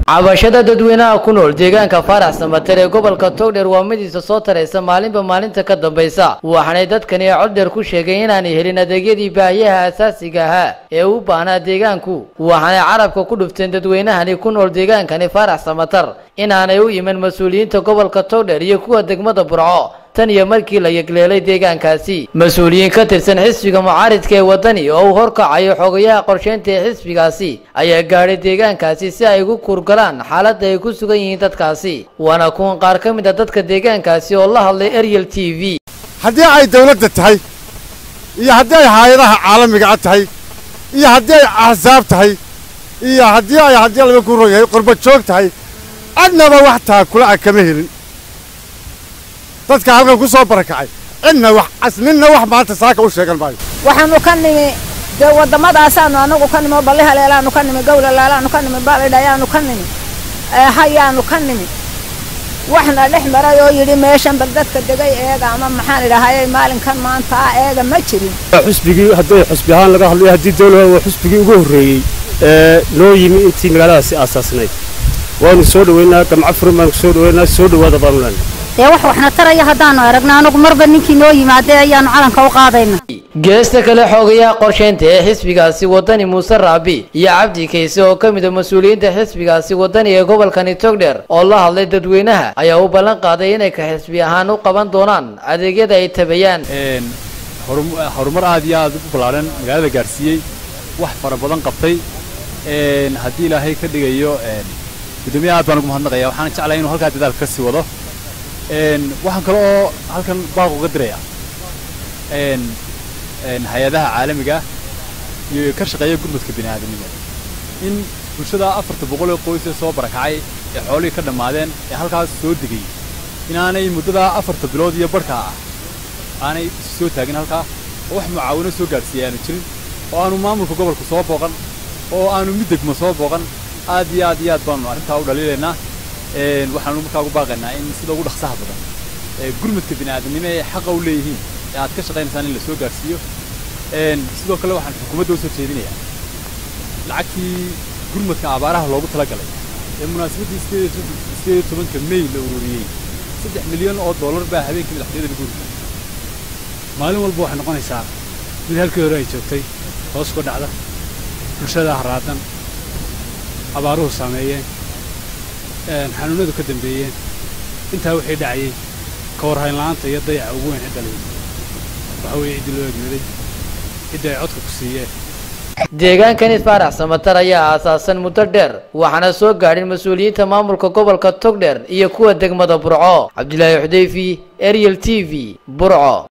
cabashada dadweynaha ku nool deegaanka faarax samater ee gobolka togdheer waa midiisa soo taraysa maalinba maalinta ka dambaysa waxaanay dadkani coddheer ku sheegeen inaanay helin adeegyadii baahiyaha asaasiga ahaa ee u baahnaa deegaanku waxaanay carabka ku dhufteen dadweynahani ku nool deegaankani faarax samater inaanay u iman mas-uuliyiinta gobolka togdheer iyo kuwa degmada burco tan iyo markii la yegleelay deegaankaasi mas-uuliyiin ka tirsan xisbiga mucaaridka ee waddani oo uu horkacayo xogayaha qorsheynta ee xisbigaasi ayaa gaadhay deegaankaasi si ay ugu kuurgalaan xaaladda ay ku sugan yihiin dadkaasi waana kuwan qaar ka mid a dadka deegaankaasi oo la hadlay ariel t v haddii ay dawladda tahay iyo haddii ay haayadaha caalamiga a tahay iyo haddii ay axsaab tahay iyo haddii ay haddii laba ku ron yahay qurba joog tahay adnaba wax taakula a kama helin dadka halkan ku soo barakacay cidna wax asninna wax maanta saaka u sheegan maayo waxaanu ka nimi dee waddamadaasaanu anagu ka nimi oo balli haleelaanu ka nimi gowlalaalaanu ka nimi baalidhayaanu ka nimi hayaanu ka nimi waxna dhex maray oo yidhi meeshan bal dadka degay eega ama maxaan idhahayay maalinkan maanta ah eega ma jirin xusbigii haddii xusbi ahaan laga hadlayo haddii dawlada waa xusbigii ugu horreeyey ee noo yimi intii magaaladaasi aasaasnayd waanu soo dhoweynaa gamco furin baanu soo dhoweynaa soo dhowaada baanu leenahay dee wax waxna taraya haddaanu aragno anagu marba ninkii noo yimaadee ayaanu calanka u qaadayna geesta kale xoogayaha qorsheynta ee xisbigaasi waddani muuse raabi iyo cabdi kayse oo ka mid a mas-uuliyiinta xisbigaasi waddani ee gobolkani togdheer oo la hadlay dadweynaha ayaa u ballan qaaday inay ka xisbi ahaan u qaban doonaan adeegyada ay tabayaan horumar aad iyo aad u ballaaran magaalada gaarsiiyey wax fara badan qabtay haddii ilaahay ka dhigayo guddoomiye aad baan ugu mahadnaqaya waxaana jeclahay inuu halkaa dadaalka ka sii wado waxaan kale oo halkan baaq uga diraya hay-adaha caalamiga iyo ka shaqeeya gurmudka bini aadamnimo in bulshada afarta boqol ee qoys ee soo barakacay ee xoolihii ka dhammaadeen ee halkaas soo degay inaanay muddadaa afarta bilood iyo barhkaa ah aanay soo taagin halkaa oo wax mucaawino soo gaadhsiiyay aanu jirin oo aanu maamulka gobolka soo booqan oo aanu mid degmo soo booqan aad iyo aad iyo aad baanu arrintaa u dhaliilaynaa waxaanu markaa ugu baaqaynaa in sida ugu dhaqsaha badan gurmudka bini aadamnimo ee xaqa u leeyihiin ee aad ka shaqaynaysaan in la soo gaarsiiyo sidoo kale waxaan xukuumadda u soo jeedinayaa lacagtii gurmudka abaaraha loogu talagalay ee munaasabaddii sideed iyo tobanka may la ururiyey saddex milyan oo dollar baa habeenkii madaxtooyada lagu ururiyey maalin walba waxay noqonaysaa mid halkii hore ay joogtay hoos ku dhacda bulshada haraadan abaaruhu saameeyeen xanuunadu ka dambeeyeen intaa wixii dhacayey ka warhaynla'aanta iyo dayaca ugu weyn cidda layi waxa weeye ciddii loo egmaday cidda ay codka ku siiyeen deegaankani faarax samatar ayaa aasaasan muddo dheer waxaana soo gaadhin mas-uuliyiinta maamulka gobolka togdheer iyo kuwa degmada burco cabdilaahi xudeyfi ariel t v burco